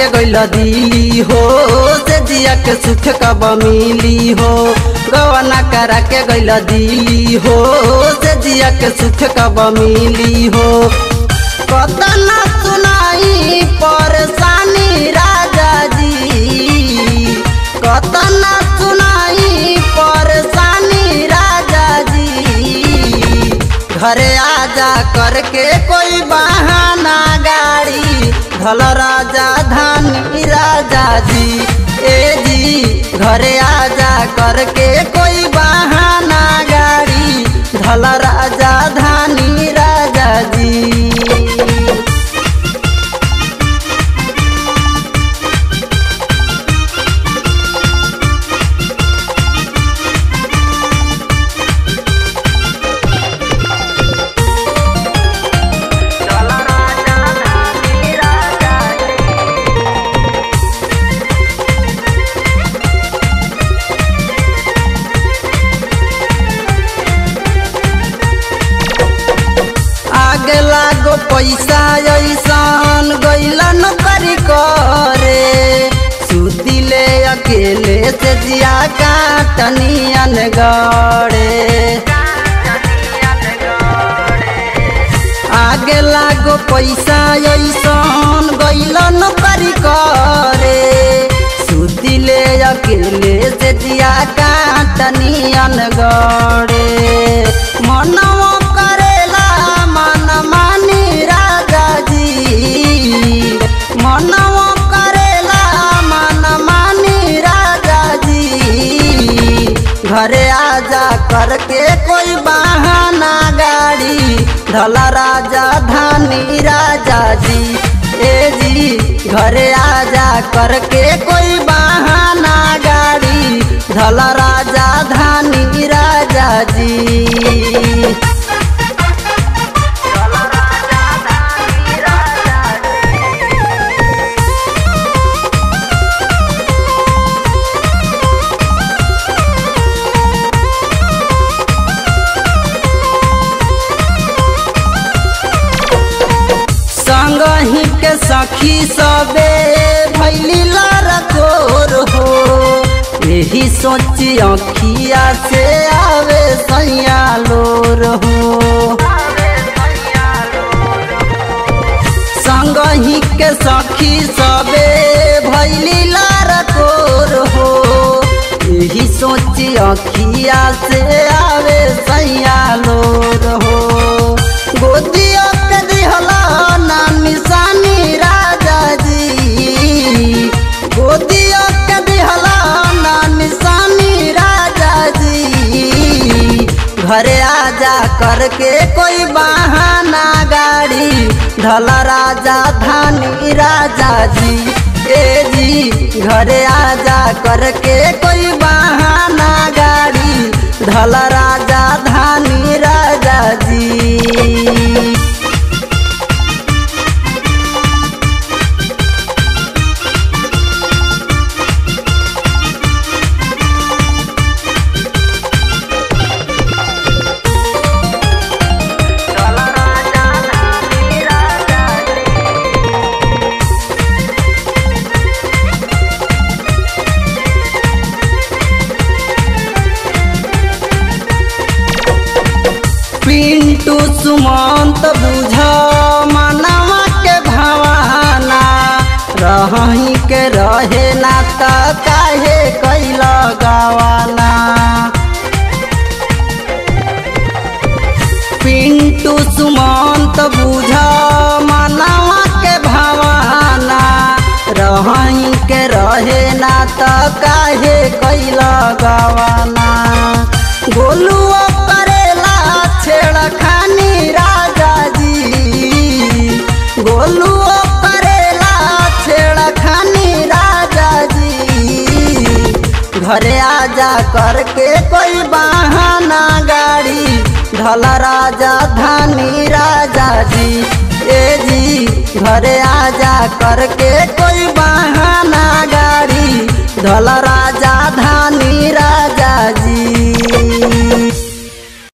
के गइल दिली हो से जिया के सुख कब मिली हो गवना करा के गइल दिली हो से जिया के सुख कब मिली हो कतना सुनाई परेशानी राजा जी कतना सुनाई परेशानी राजा जी घरे आजा करके कोई बहाना गाड़ी धल राजा धानी राजा जी ए जी घरे आजा करके कोई बहाना गाड़ी धल राजा धानी राजा जी आगे लागो पैसा ऐसन गैला नौकरी करे सुतिले अकेले से जिया काटनियन गड़े आगे लागो पैसा ऐसन गैला नौकरी करे सुतिले अकेले से जिया काटनियन गड़े मनवा करेला मन मानी राजा जी मनवा करेला मन मानी राजा जी घरे आजा करके कोई बहाना गाड़ी धला राजा धानी राजा जी ए जी घरे आजा करके कोई बहाना गाड़ी धला राजा धानी राजा जी संगही के सखी सबे भैली लरकोर हो यही सोची अखिया से आवे सैया लोर हो संगही के सखी सबे भैली लरकोर हो यही सोची अखिया से आवे सैया लोर हो गोदिया के दिहला ना निशानी राजा जी गोदिया के दिहला ना निशानी राजा जी घरे आजा करके कोई बहाना गाड़ी धला राजा धानी राजा जी ए जी घरे आजा करके कोई बहाना गाड़ी धला राजा धानी राजा जी पिंटू सुमंत बुझ मनवा के भावना रही के रहे ना त काहे कैल गवाना पिंटू सुमंत बुझ मनवा के भावना रही के रहे ना त काहे कैल गवाना गोलुआ करेला छेड़खानी राजा जी गोलुआ करेला छेड़खानी राजा जी घरे आजा करके कोई बहाना गाड़ी धला राजा धानी राजा जी ए जी घरे आजा करके कोई बहाना गाड़ी धला